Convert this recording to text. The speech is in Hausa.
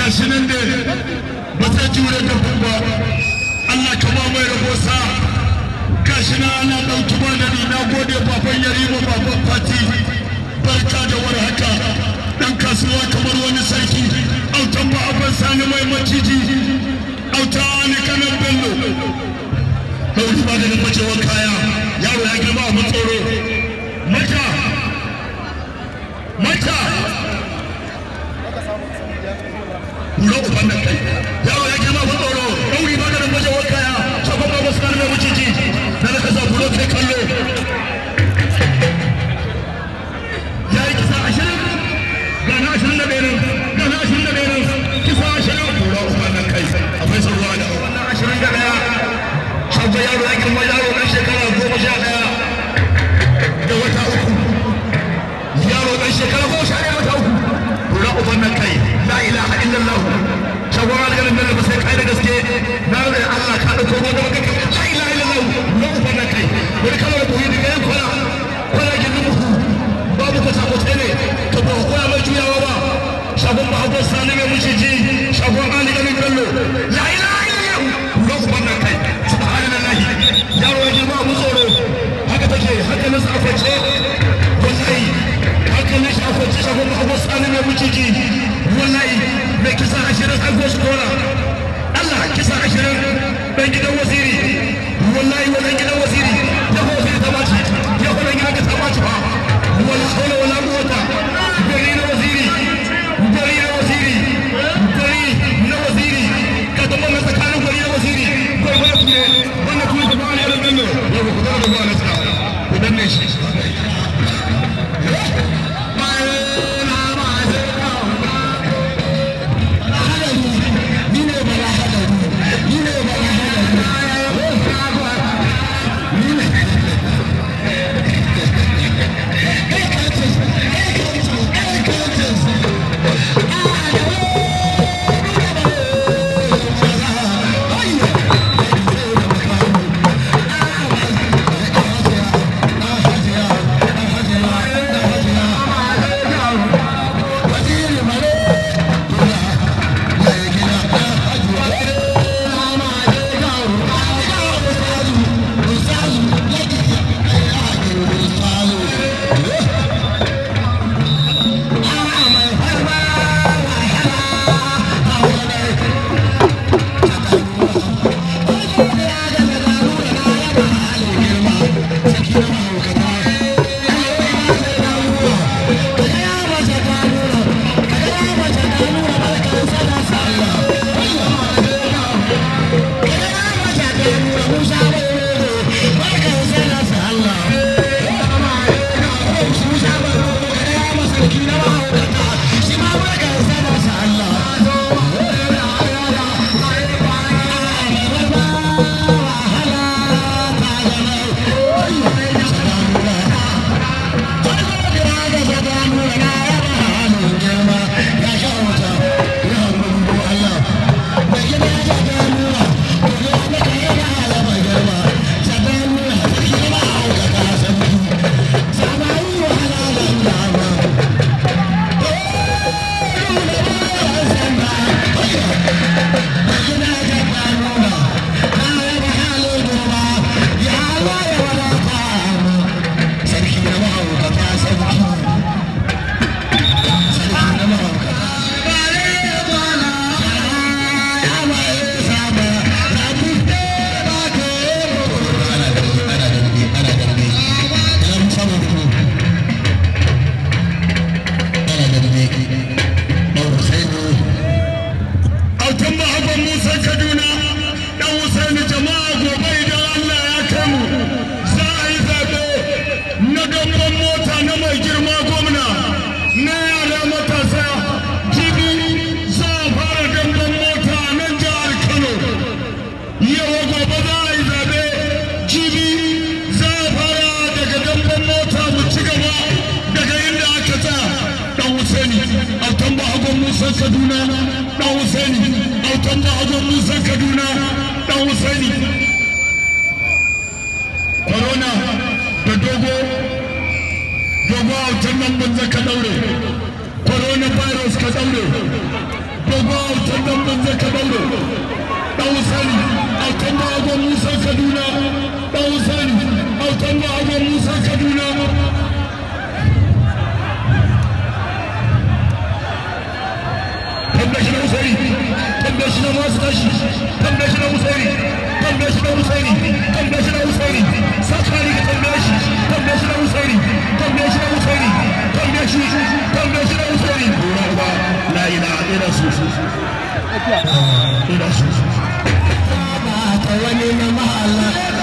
gashi nan da ba zai jure da ba Allah ka ba mai rabo sa gashi nan ana ɗauki ba da ni na gode baban yarima baban fati barka da warhaka dan kasuwa kamar wani sarki autan ba abin sani mai maciji auta ni kanan bello ɗauki ba da ni macewar kaya yaro ya girma a matsoro mata mata kura uban nan kai yawo ya girma ba tsoro ɗauri ba da nambaje wa kaya shagon ba masu karfe muciji na na kasa kuro kai kallo ya yi kisa ashirin ga na ashirin da ɗaya ga na ashirin da ɗaya kisa ashirin kura uban nan kai akwai sauruwa da wannan ashirin da ɗaya shagon yaro ya girma yaro ɗan shekara goma sha ɗaya da wata uku yaro ɗan shekara goma sha ɗaya wata uku kura uban nan kai la ilaha illallah shagon alƙalin bello ba sai kai da gaske na da Allah ka dauko ko da kake la ilaha illallah na uban nan kai wani kalmar koyi daga yan kwana kwana gindin muku babu ka sako ne ka ba koya mai juyawa ba shagon ba hagon sani mai mushiji shagon alƙalin bello la ilaha illallah na uban nan kai subhanallahi yaro ya girma mu tsoro haka take haka nan sa kwace wallahi haka ne shi akwai ci shagon abu sani mai muciji wallahi mai kisa ashirin an goshi kora Allah kisa ashirin dan gidan wasiri wallahi wannan gidan wasiri ya ko wasiri ta baci ya ko gidan ka ta baci ba wala hawla wala quwwata gari na wasiri gari na wasiri gari na wasiri ka ta mun tsakanin gari na wasiri ko ko ne wannan kuma da ba ne da danno ya ko da ba ne sa ku danne shi Musa Kaduna dan Husaini autan Bahagon Musa Kaduna dan Husaini Corona da dogo dogo autan nan banza ka daure Corona virus ka daure dogo autan tambaye shi na masu tashi tambaye shi na usaini tambaye shi na usaini tambaye shi na usaini sakari ka tambaye shi tambaye shi na usaini tambaye shi na usaini tambaye shi tambaye shi na usaini dora uba la ilaha illa su ila su wani na mahala